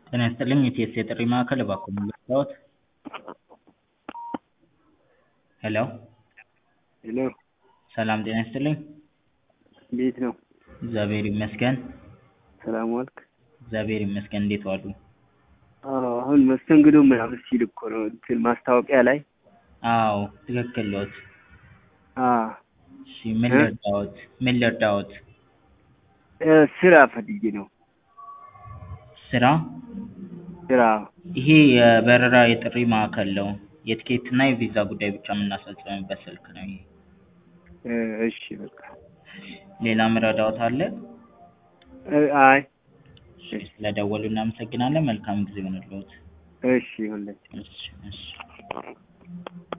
ጤና ይስጥልኝ የኢቲኤስ የጥሪ ማዕከል እባክዎ ምን ልርዳዎት? ሄሎ ሄሎ ሰላም ጤና ይስጥልኝ እንዴት ነው? እግዚአብሔር ይመስገን ሰላም ዋልክ? እግዚአብሔር ይመስገን እንዴት ዋሉ? አዎ አሁን መስተንግዶ ምናምን ሲል እኮ ነው እንትን ማስታወቂያ ላይ አዎ ትክክል ኖት አዎ እሺ ምን ልርዳዎት ምን ልርዳዎት? እ ስራ ፈልጌ ነው ስራ ስራ ይሄ የበረራ የጥሪ ማዕከል ነው የትኬት እና የቪዛ ጉዳይ ብቻ የምናስፈጽምበት ስልክ ነው ይሄ እ እሺ በቃ ሌላ ምረዳዎት አለ? እ አይ እሺ ስለደወሉ እናመሰግናለን መልካም ጊዜ ይሁንልዎት እሺ ይሁንልህ እሺ እሺ